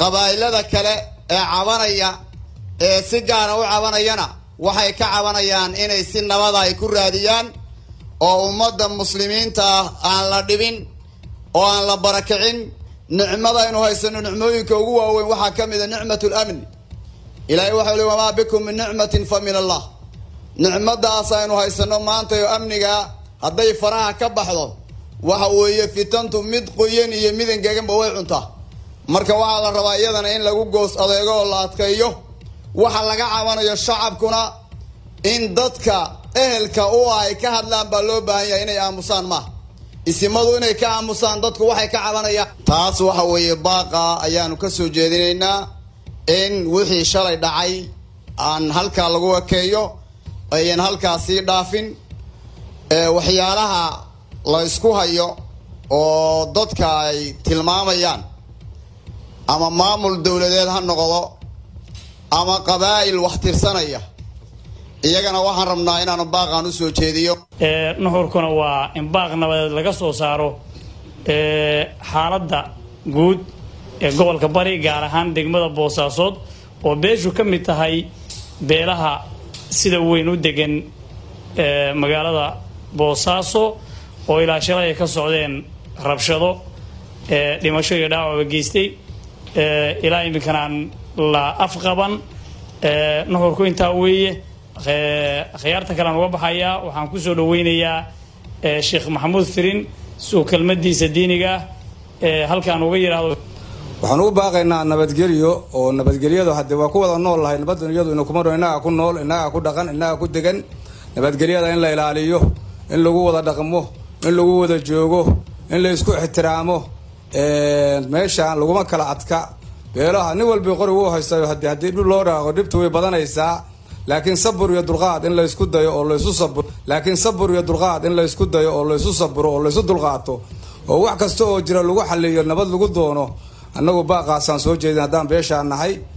qabaa'ilada kale ee cabanaya ee si gaara u cabanayana waxay ka cabanayaan inay si nabada ay ku raadiyaan oo ummadda muslimiinta ah aan la dhibin oo aan la barakicin nicmada aynu haysano nicmooyinka ugu waaweyn waxaa ka mid a nicmat lamni ilaahay waxau li wamaa bikum min nicmatin fa min allah nicmadaas aynu haysano maanta oo amniga hadday faraha ka baxdo waxa weeye fitantu mid qoyan iyo mid engeganba way cuntaa marka waxaa la rabaa iyadana in lagu goos adeego oo la adkeeyo waxa laga cabanayo shacabkuna in dadka ehelka u ah ay ka hadlaan baa loo baahan yahay inay aamusaan maaha isimadu inay ka aamusaan dadku waxay ka cabanayaan taas waxa weeye baaqa ayaanu ka soo jeedinaynaa in wixii shalay dhacay aan halkaa lagu ekeeyo ayan halkaa sii dhaafin waxyaalaha la isku hayo oo dadka ay tilmaamayaan ama maamul dowladeed ha noqdo ama qabaa'il wax tirsanaya iyagana waxaan rabnaa inaanu baaqaan usoo jeediyo nuxurkuna waa in baaq nabadeed laga soo saaro xaaladda guud ee gobolka bari gaar ahaan degmada boosaasood oo beeshu ka mid tahay beelaha sida weyn u degan magaalada boosaaso oo ilaa shalay ay ka socdeen rabshado dhimasho iyo dhaawacba geystay ilaa iminkanaan la afqaban nuxurku intaa weeye khiyaarta kalean uga baxayaa waxaan kusoo dhaweynayaa sheekh maxamuud firin suu kelmadiisa diiniga ah halkaan uga yidhaahdo waxaan ugu baaqaynaa nabadgelyo oo nabadgelyadu hadde waa ku wada nool lahay nabaddan iyadu ina kuma innagaa ku nool innagaa ku dhaqan innagaa ku degan nabadgelyada in la ilaaliyo in lagu wada dhaqmo in lagu wada joogo in la isku ixtiraamo meeshaan laguma kala adka beelaha nin walbi qori uu haystayo hadi haddii dhib loo dhaaqo dhibtu way badanaysaa laakiin sabur iyo dulqaad in laysku dayo oo laysu saburo laakiin sabur iyo dulqaad in laysku dayo oo laysu saburo oo laysu dulqaato oo wax kasta oo jira lagu xaliyo nabad lagu doono annagu baaqaasaan soo jeedin haddaan beeshaan nahay